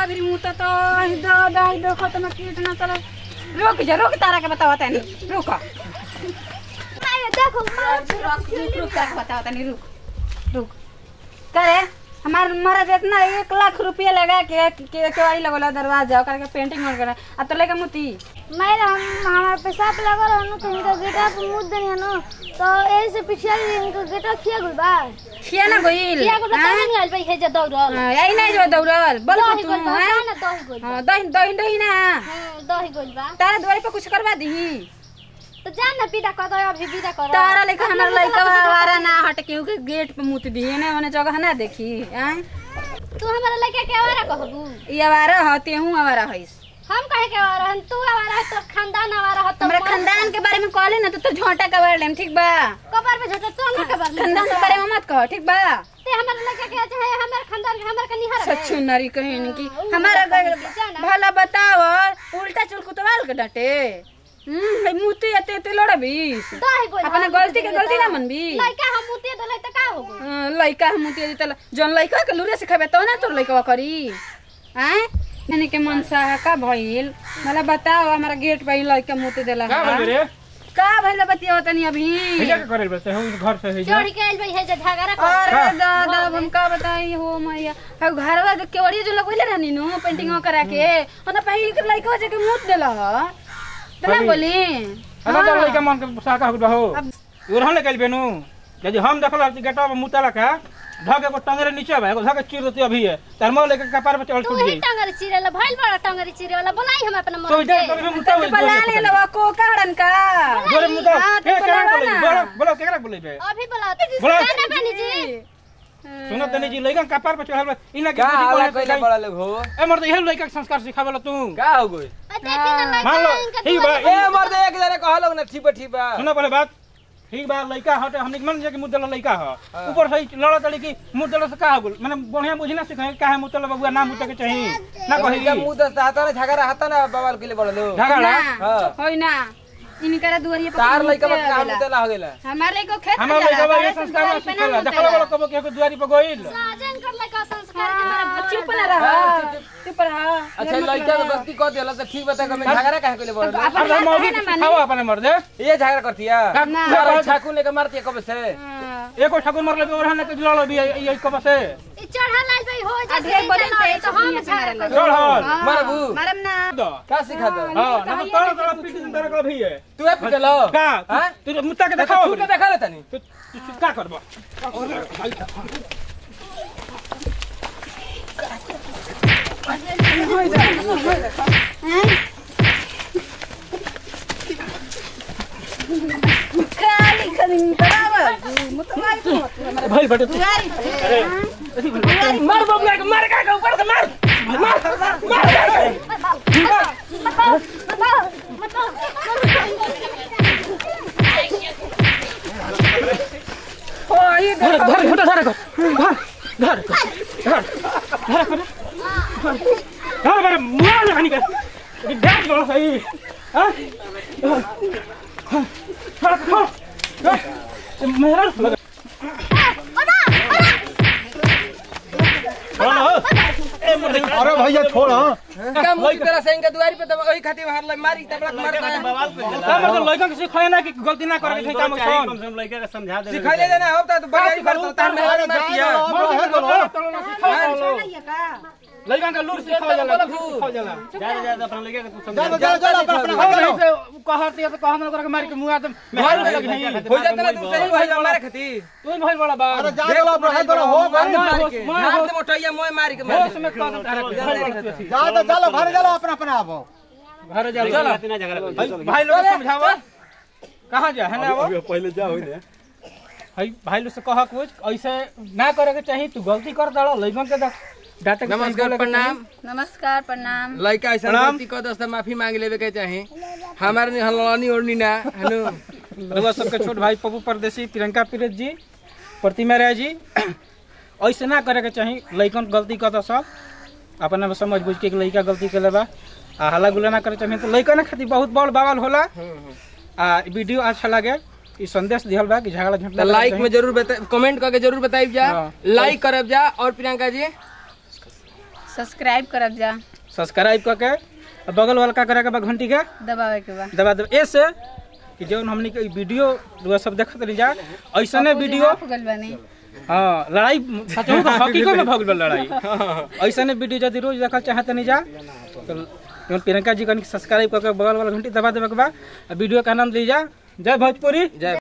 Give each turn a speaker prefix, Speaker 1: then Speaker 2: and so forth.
Speaker 1: भी मुंह तो दो दो दो खत्म कितना चला रुक जा रुक तारा के बताओ तनी रुक
Speaker 2: देखो
Speaker 1: रुक रुक रुक तारा के बताओ तनी रुक रुक करे हमार मरद इतना एक लाख रुपया लगा के के केवाड़ी लगोला दरवाजा ओकर के पेंटिंग मन करा अब तो लेके मुती
Speaker 2: मैं हम हमारा पेशाब लगल हनु तो इनका गेटा पे मुद देनी हनु तो ए से पिछला दिन इनका गेटा किया गुल बा
Speaker 1: खिया ना गइल
Speaker 2: किया गुल बा
Speaker 1: हाँ?
Speaker 2: नहीं आइल भाई हे जे दौड़ल
Speaker 1: हाँ, यही नहीं जो दौड़ल बोल
Speaker 2: दही
Speaker 1: तू
Speaker 2: गुल बा
Speaker 1: हैं?
Speaker 2: ना दही गुल बा
Speaker 1: हाँ, दही दही दही ना
Speaker 2: हां दही गुल बा
Speaker 1: तारा द्वारे पे कुछ करवा दीही
Speaker 2: तो जान ना पीटा कर दो अभी विदा कर
Speaker 1: तारा लेखा हमार लइका वारा ना हट के के गेट पे मुत दिए ने ओने जगह ना देखी हैं
Speaker 2: तू हमारा लड़का के आवारा कहबू
Speaker 1: ई आवारा ह तेहू आवारा हइस
Speaker 2: हम कहे के आवारा हम तू आवारा है तो खानदान आवारा है तो
Speaker 1: हमरा खानदान के बारे में कहले ना तो तो झोंटा के बारे में ठीक बा
Speaker 2: कबर पे झटा तू हमरा कबर ले
Speaker 1: खानदान के बारे में मत कह ठीक बा
Speaker 2: ते हमारा लड़का के चाहे हमार खानदान के हमार के निहार
Speaker 1: सच्चू नरी कहीं की हमारा घर- भला बताओ उल्टा चुल कुतवाल के डटे हम्म भाई मुती अते ते लड़बीस
Speaker 2: दही गुल
Speaker 1: अपना गलती के गलती ना मनबी
Speaker 2: लड़का हम मुते दले त का होबू
Speaker 1: हाँ, लइका हम मुती दी तला जौन लइका के लूरे सिखाबे तो ना तोर लइका करी हैं मैंने के मन सा का भइल मला बताओ हमारा गेट पे लइका मुती देला
Speaker 3: का
Speaker 1: हा?
Speaker 3: बोल रे
Speaker 1: का भइल बतिया तनी अभी
Speaker 3: भैया के करे बस हम घर से है
Speaker 2: चढ़ के आइल भाई हे जे झगड़ा कर
Speaker 1: अरे दादा अब हम का बताई हो मैया अब घरवा के केवड़ी जो लगवले रहनी नु पेंटिंग करा के ओना पही के लइका जे के मुत देला ह तो ना
Speaker 3: पही-
Speaker 1: बोली
Speaker 3: अना तो लइका मन के साका हो हो
Speaker 1: अब-
Speaker 3: उरहन ले कल बेनु यदि हम देखल कि गेटा में मुतला का धके को टंगरे नीचे बा एगो धके चीर देती अभी है तार मोह लेके कपार पे चढ़
Speaker 2: तू
Speaker 3: छूट
Speaker 2: ही
Speaker 3: गई
Speaker 2: टंगर चिरेला भाई बड़ा टंगर चिरेला बोलाई हम अपना
Speaker 3: तो
Speaker 2: मन
Speaker 3: इधर
Speaker 2: के
Speaker 3: तो भी मुता
Speaker 1: तो
Speaker 3: हुई
Speaker 1: बला ले लवा को काड़न का
Speaker 3: जोरे मुता
Speaker 1: हाँ, तो
Speaker 3: के केकरा
Speaker 1: बोलावा
Speaker 3: बोले
Speaker 1: ना।
Speaker 3: बोलो बोलो केकरा बोले बे
Speaker 2: अभी बोला
Speaker 3: बोला।
Speaker 2: ना बनी जी
Speaker 3: सुनो तनी जी लइका कपार पे चढ़ल बा इना के
Speaker 4: का
Speaker 3: बुद्धि
Speaker 4: हल्ला
Speaker 3: कोने
Speaker 4: कइले बड़ा लोग हो
Speaker 3: ए मर्द यही लइका के संस्कार सिखावेला तू
Speaker 4: का हो गई
Speaker 2: देखी ना
Speaker 3: मान लो
Speaker 2: लड़का इनका
Speaker 3: ठीक बा
Speaker 4: ए मर्द एक जने कहलो ना ठीक बा ठीक बा
Speaker 3: सुनो पहले बात ठीक बा लइका हटे हमने मन जे कि मुद्दला लइका ह ऊपर से लड़ा तड़ी की मुद्दला से का हो गेल माने बढ़िया बुझी ना सिखाए का है मुद्दला बबुआ ना मुद्दा के चाही ना कही
Speaker 4: का मुंह दस हाथ ना झगड़ा हाथ ना बवाल कइले बड़ा लोग
Speaker 3: झगड़ा
Speaker 4: हाँ।
Speaker 1: होई ना इनकरा दुआरिया पर
Speaker 4: तार
Speaker 1: मुते
Speaker 4: लइका बा काम
Speaker 1: आवेला।
Speaker 4: मुतेला हो गेला
Speaker 1: हमार लइका खेत में
Speaker 3: हमार
Speaker 1: जाला,
Speaker 3: लइका बा ये
Speaker 1: तारे से
Speaker 3: संस्कार
Speaker 1: दुआरी पे ना
Speaker 3: सिखेला
Speaker 1: मुतेला।
Speaker 3: देखला वाला कबो के दुआरी पर गइल
Speaker 2: साजन कर लड़का संस्कार के
Speaker 1: हाँ,
Speaker 2: मारे
Speaker 1: चुप ना रह चुप रह
Speaker 4: अच्छा लइका के गलती कर देला तो ठीक बता के झगड़ा काहे कइले बड़ा लोग?
Speaker 1: अपन
Speaker 3: अरे
Speaker 1: हाथ
Speaker 3: मौगी
Speaker 1: है ना
Speaker 3: के
Speaker 1: मानी।
Speaker 3: सिखाओ अपने मर्दे
Speaker 4: ये झगड़ा करतिया
Speaker 1: ना।
Speaker 4: मारा छाकू लेके मारतिया कब से
Speaker 1: हाँ।
Speaker 3: एको ठाकुर मरले बे ओरहन के लड़ो भी ये कब से
Speaker 2: ई चढ़ा लाल भाई हो
Speaker 1: आ,
Speaker 2: जा
Speaker 1: ढेर बड़े पे
Speaker 2: तो हम
Speaker 1: दुनिया से
Speaker 2: झगड़ा
Speaker 1: मारेला।
Speaker 2: कर
Speaker 3: चढ़ हल
Speaker 1: हाँ,
Speaker 4: मारबू?
Speaker 1: मारम ना
Speaker 3: दो
Speaker 4: का सिखा दो
Speaker 3: हां ना तो तोड़ तोड़ पीटी दिन तरह भी है
Speaker 4: तू है पिटलो
Speaker 3: का
Speaker 4: हां
Speaker 3: तू मुत्ता के
Speaker 4: देखा
Speaker 3: देखाओ
Speaker 4: तू देखा ले तनी
Speaker 3: तू तू का करबो
Speaker 1: खाली खाली बराबर मुतवाई को हमारे
Speaker 3: भाई बेटे तू
Speaker 1: दुआरी पे
Speaker 3: मार बबुआ के मार का ऊपर से मार मार मार
Speaker 1: ओ ये
Speaker 3: धर धर घोटा धर धर धर धर धर धर धर बारे मुआ ना हनी कर ये डांस बड़ा सही हां थोड़ा थोड़ा मेरा लगा
Speaker 5: अरे भैया छोड़ हाँ
Speaker 4: का मुंह की तरह से इनका दुआरी पे तो वही खातिर मार ले मारी तबला मार
Speaker 3: का मतलब लड़का के सिखाए ना कि गलती ना करे के काम कौन
Speaker 4: सिखाइले देना हो तो बड़ा ही करता तार में हाथ मारतिया
Speaker 3: लड़का का लूर सिखाओ जाला सिखाओ जाला
Speaker 5: चलो चलो चलो अपना अपना घर
Speaker 3: नहीं
Speaker 5: चलो
Speaker 3: से कहत तो कहम ना करे मार के मुआ तो मेहर लग नहीं
Speaker 4: हो जाता ना तू सही भाई मारे खातिर
Speaker 3: तू भइल बड़ा बा
Speaker 5: अरे जा चलो अपना घर चलो हो
Speaker 4: मार
Speaker 5: गई
Speaker 4: मार के
Speaker 3: मार
Speaker 4: हाथ से मोटैया मोय मार के मार
Speaker 3: होश में कह दे तारे
Speaker 5: जा तो चलो घर चलो अपना अपना आप
Speaker 3: घर जा चलो भाई लोग को समझावा कहां जा है ना वो
Speaker 5: पहले जा होई ने
Speaker 3: भाई भाई लोग से कह कुछ ऐसे ना करे के चाहिए तू गलती कर डालो लइकन के दा- डांटे के
Speaker 4: नमस्कार
Speaker 3: चाहिए,
Speaker 4: प्रणाम
Speaker 1: नमस्कार प्रणाम
Speaker 4: लड़का ऐसा
Speaker 3: प्रणाम।
Speaker 4: गलती कर दस्ता माफी मांग लेवे के चाहे हमारे ने हलवानी ओढ़नी ना हनु
Speaker 3: रउआ सबके छोट भाई पप्पू परदेसी प्रियंका पीरत जी प्रतिमा राय जी ऐसे ना करे के चाहिए लइकन गलती कर सब अपना में समझ बुझ के एक लइका गलती के बा आ हल्ला गुल्ला ना करे चाहिए तो लइकन खातिर बहुत बड़ बवाल होला आ वीडियो अच्छा लगे ई संदेश दिहल बा कि झगड़ा झंझट
Speaker 4: तो लाइक में जरूर बता कमेंट करके जरूर बताइब जा
Speaker 3: हाँ।
Speaker 4: लाइक करब जा और प्रियंका जी
Speaker 1: सब्सक्राइब करब जा
Speaker 3: सब्सक्राइब करके आ बगल वाला का करे के बा घंटी के
Speaker 1: दबावे के बा
Speaker 3: दबा दे ऐसे कि जौन हमनी के ई वीडियो रुआ सब देखत रही जा ऐसने वीडियो
Speaker 1: हाफ गल बनी
Speaker 3: हाँ लड़ाई सच में हकीकत में भगल लड़ाई ऐसने वीडियो यदि रोज देखल चाहत नहीं जा तो जौन प्रियंका जी कन सब्सक्राइब करके बगल वाला घंटी दबा देवे के बा आ वीडियो का आनंद लीजा जय भोजपुरी
Speaker 4: जय